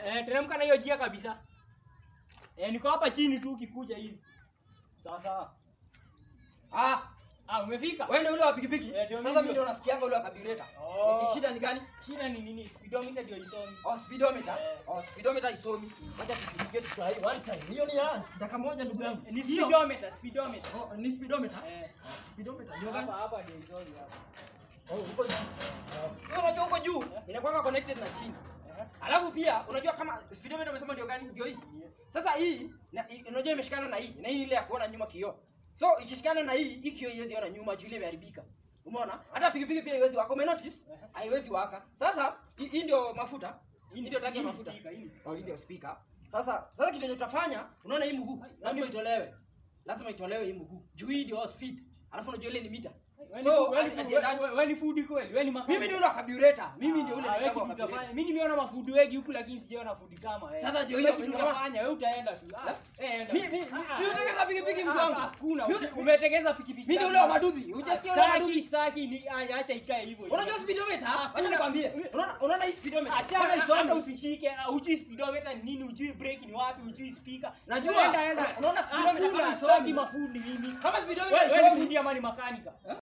eh, teremka na hiyo jia kabisa. Eh, niko hapa chini tu ukikuja hivi. Sawa sawa. Ah, Ah, umefika? wewe ndio ule wa pikipiki. Eh, ndio Sasa mimi. mimi ndio nasikianga ule wa carburetor. Oh. Ni shida ni gani? Shida ni nini? Speedometer ndio isomi. Oh, speedometer. Eh. Oh, speedometer isomi. Wacha tusikie Kiswahili one time. Hiyo ni ya dakika moja ndugu yangu. Ni Sio? speedometer, speedometer. Oh, ni speedometer. Eh, Speedometer ndio gani? hapa hapa ndio isomi hapa. Oh, huko juu. Sasa unajua huko juu inakuwa connected na chini. Eh. Alafu pia unajua kama speedometer umesema ndio gani? Ndio hii. Sasa hii na, hii- unajua imeshikana na hii na hii ile ya kuona nyuma kioo. So ikishikana na hii, hii kioo haiwezi ona nyuma juu ile imeharibika. Umeona? Hata pikipiki pia haiwezi waka. Ume notice? Haiwezi waka. Sasa hii hii ndio mafuta. Hii ndio tangi ya hii ni mafuta. speaker, hii ni speaker. Oh, hii ndio speaker. Sasa sasa kitu yenye utafanya, unaona hii mguu, lazima itolewe. Lazima itolewe hii mguu. Juu hii ndio speed. Alafu unajua ile ni mita. Wewe So, ni- wewe ni- asiendani- wewe- wewe ni food kweli? Wewe ni makamu? mimi ndio ule wa carburetor. Mimi ndio ule Ah, wewe ndio kitu wa carburetor. utafanya. Mimi nimeona mafudu wengi huku lakini sijaona food kama wewe. Sasa ndio Wewe hiyo, kitu unaona? utafanya, wewe utaenda tu. Ah, La- eh, enda. Mi- mi- mi- Ah, mi unatengeneza pikipiki mtu ah, wangu. Hakuna. Mi- ume- Umetengeneza pikipiki. Mimi ndio ule wa maduthi. Hujasikia ule wa maduthi. Staki, staki ni ah, acha ikae hivyo. Unajua speedometer? Ah, Wacha nikwambie. Unaona unaona hii speedometer? Acha Kama hata isome. usishike, ah, hujui speedometer ni nini, hujui brake ni wapi, hujui speaker. Najua. Enda, enda. Unaona speedometer Hakuna, kama staki isomi. mafundi mimi. Kama speedometer Wewe wewe ni isomi. fundi ama ni makanika?